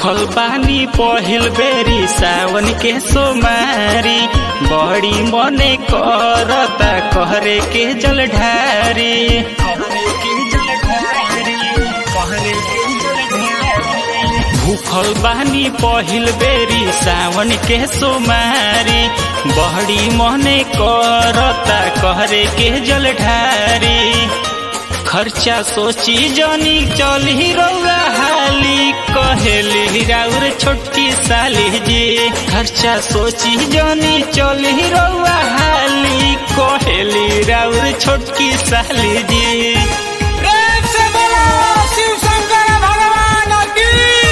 भूखल बानी पहिल बेरी सावन के सोमारी बड़ी मने करता कहरे के जल ढारी भूखल बानी पहिल बेरी सावन के सोमारी बड़ी मने करता कहरे के जल ढारी खर्चा सोची जनी चली रौरा हाली कहेली राउर छोटकी साली जी खर्चा सोची जनी चली रौरा हाली कहेली राउर छोटकी साली जी प्रेम से बोलो शिव शंकर भगवान की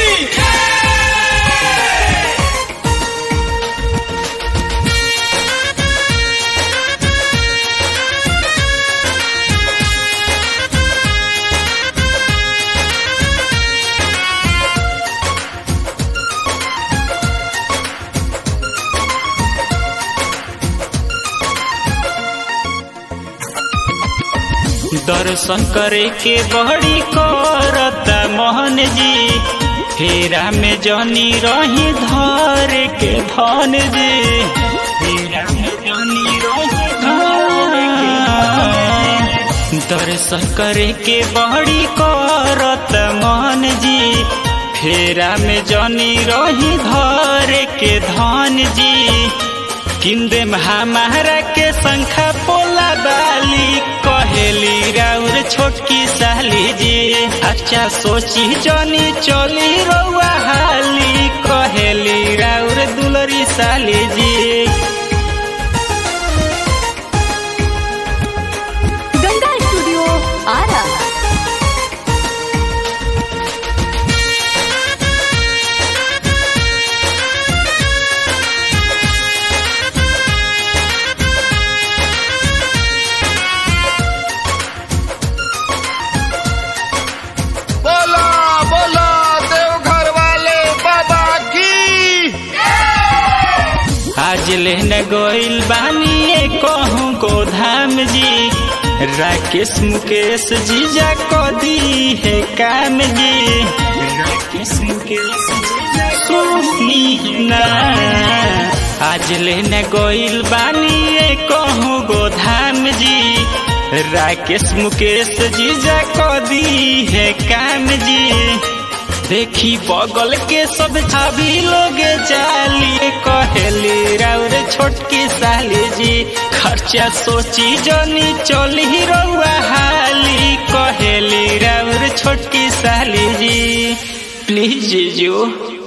दर्शन करे के बड़ी करता मोहन जी फेरा में जनी रही धर के धन जी फेरा में जनी रही धर के धन जी। दर्शन करे के बड़ी करत मोहन जी फेरा में जनी रही धर के धन जी किंदे हमारा के संखा पोला बाली कहेली राउर छोटकी साली जी अच्छा सोची जनी चली रउआ हाली कहेली राउर दुलरी साली जी गंगा स्टूडियो आरा बोला बोला देवघर वाले बाबा की आज लेने गोइल बानी कहूँ गोधाम जी राकेश मुकेश जीजा को दी है काम जी राकेश मुकेश जीजा सुनी ना आज लेने गोइल बानी कहूँ गोधाम जी राकेश मुकेश जीजा को दी है काम जी देखी बगल के सब छाभी लोग चाली कहेली राउर छोटकी साली जी खर्चा सोची जनी चली रउआ हाली कहेली राउर छोटकी साली जी प्लीज जीजू